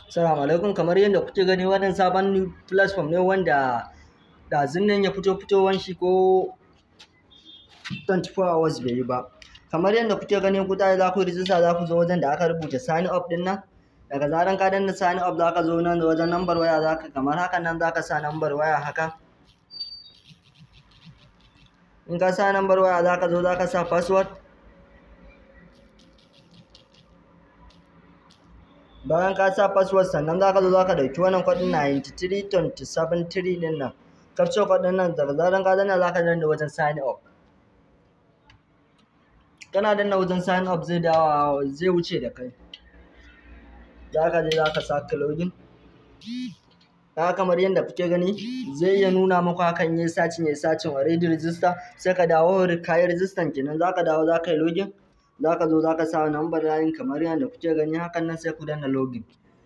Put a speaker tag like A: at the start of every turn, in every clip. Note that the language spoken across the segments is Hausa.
A: Assalamu alaikum kamar yadda kuke gani wannan sabon new platform ne wanda ɗazun nan ya fito fitowan shi ko 24 hours bai yi ba. Kamar yadda kuke gani ku tashi za ku rijista za ku zo wajen da aka rubuta sign up ɗin nan. Daga zaran ka danna sign up za ka zo nan wajen lambar waya za ka kamar hakan nan za ka sa lambar waya haka. In ka sa lambar waya za ka zo za ka sa password. bayan ka sa password sannan za ka zo za ka ɗauki wannan kwaɗin 93273 ɗin nan capture kwaɗin nan daga zaran ka danna za ka danna wajen sign up kana danna wajen sign up zai dawo zai wuce da kai za ka je za ka sa login ka kamar yadda kuke gani zai iya nuna muku hakan yayi sacin yayi sacin already register sai ka dawo ka yi register kenan za ka dawo za ka yi login za ka zo za ka sa number layin kamar yadda kuke gani hakan nan sai ku danna login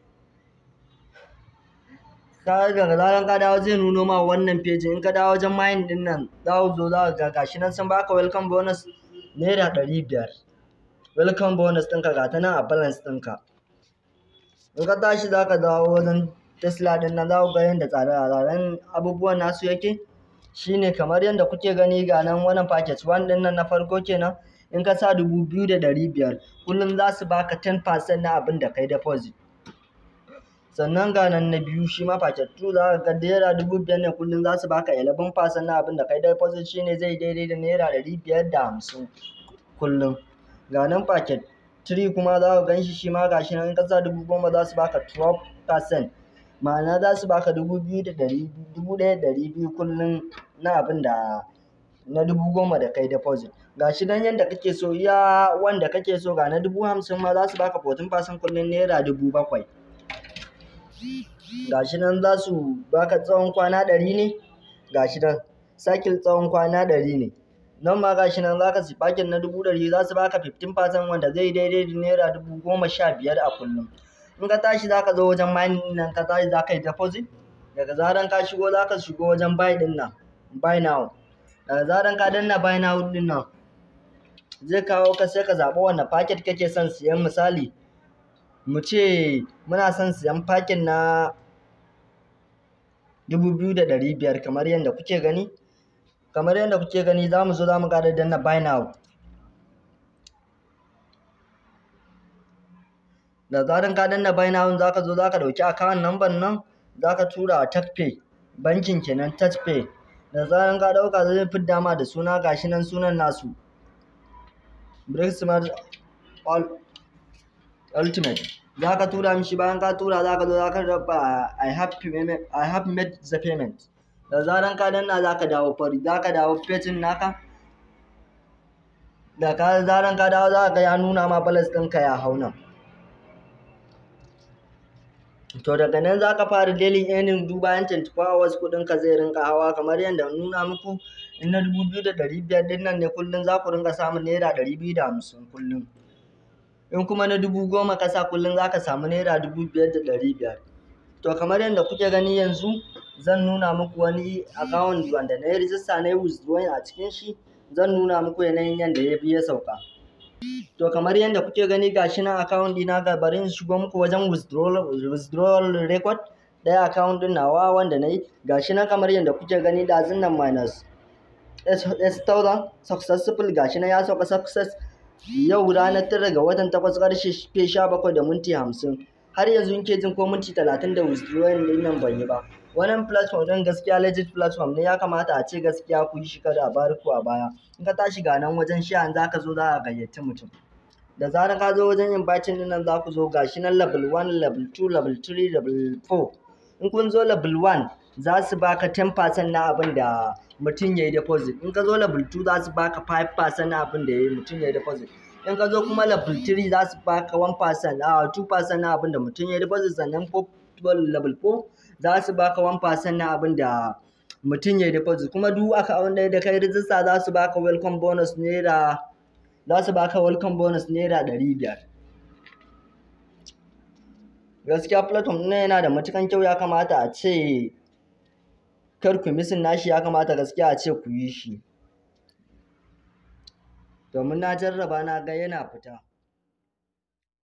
A: ka daga zaran ka dawo zai nuno ma wannan page in ka dawo wajen mayin din nan za ku zo za ka ga gashi nan sun baka welcome bonus naira ɗari biyar welcome bonus ɗinka ga ta nan a balance ɗinka in ka tashi za ka dawo wajen tesla ɗin nan za ku ga yadda tsare-tsaren abubuwan nasu yake shine kamar yadda kuke gani ga nan wannan package one ɗin nan na farko kenan in ka sa dubu biyu da ɗari biyar kullum za su baka 10% na abin da kai deposit sannan ga nan na biyu shi ma packet 2 za ka ga naira dubu biyar ne kullum za su baka 11% na abin da kai deposit shine zai daidai da naira ɗari biyar da hamsin kullum ga nan packet 3 kuma za ka gan shi shi ma gashi nan in ka sa dubu goma za su baka 12% ma'ana za su baka dubu biyu da ɗari dubu ɗaya da ɗari biyu kullum na abin da na dubu goma da kai deposit ga shi nan yadda kake so iya wanda kake so ga na dubu hamsin ma za su baka 14% kullum naira dubu bakwai ga shi nan za su baka tsawon kwana ɗari ne ga shi nan cycle tsawon kwana ɗari ne nan ma ga shi nan za ka sifakin na dubu ɗari za su baka 15% wanda zai daidai da naira dubu goma sha biyar a kullum in ka tashi za ka zo wajen mining nan ka tashi za ka yi deposit daga zaran ka shigo za ka shigo wajen buy ɗin nan buy now daga zaran ka danna buy now ɗin nan zai kawo ka sai ka zaɓi wanne packet kake son siyan misali mu ce muna son siyan packet na dubu biyu da ɗari biyar kamar yadda kuke gani kamar yadda kuke gani za mu zo za mu ƙara danna buy now da zaran ka danna buy now za ka zo za ka ɗauki account number nan za ka tura a TouchPay bankin kenan TouchPay da zaran ka ɗauka zai fidda ma da suna gashi nan sunan nasu Brixmart Ultimate za ka tura mishi bayan ka tura za ka zo za ka raba I have payment I have made the payment da zaran ka danna za ka dawo fari za ka dawo page naka da ka zaran ka dawo za ka ga ya nuna ma balance ɗinka ya hau nan to daga nan za ka fara daily earning du bayan 24 hours kuɗinka zai rinka hawa kamar yadda nuna muku in na dubu biyu da ɗari biyar ɗin nan ne kullum za ku rinka samun naira ɗari biyu da hamsin kullum in kuma na dubu goma ka sa kullum za ka samu naira dubu biyar da ɗari biyar to kamar yadda kuke gani yanzu zan nuna muku wani account wanda na yi rijista na yi withdrawing a cikin shi zan nuna muku yanayin yadda ya bi ya sauka to kamar yadda kuke gani gashi nan account ɗina ga bari in shigo muku wajen withdrawal withdrawal record ɗaya account ɗin nawa wanda na yi gashi nan kamar yadda kuke gani ɗazun nan minus S1000 successful gashi nan ya sauka success yau ranar tara ga watan takwas ƙarshe sha bakwai da minti hamsin har yanzu in ke jin ko minti talatin da withdrawing ɗin nan ban yi ba wannan platform ɗin gaskiya legit platform ne ya kamata a ce gaskiya ku yi shi kada a bari ku a baya in ka tashi ga nan wajen sha za ka zo za ka gayyaci mutum da zarar ka zo wajen inviting ɗin nan za ku zo gashi nan level 1 level 2 level 3 level 4 in kun zo level 1 za su baka 10% na abin da mutum ya yi deposit in ka zo level 2 za su baka 5% na abin da ya yi mutum ya yi deposit in ka zo kuma level 3 za su baka 1% a 2% na abin da mutum ya yi deposit sannan level 4 za su baka 1% na abin da mutum ya yi deposit kuma duk account ɗaya da kai rijista za su baka welcome bonus naira za su baka welcome bonus naira ɗari biyar gaskiya platform ɗin yana da matukan kyau ya kamata a ce kar ku misin nashi ya kamata gaskiya a ce ku yi shi domin na jarraba na ga yana fita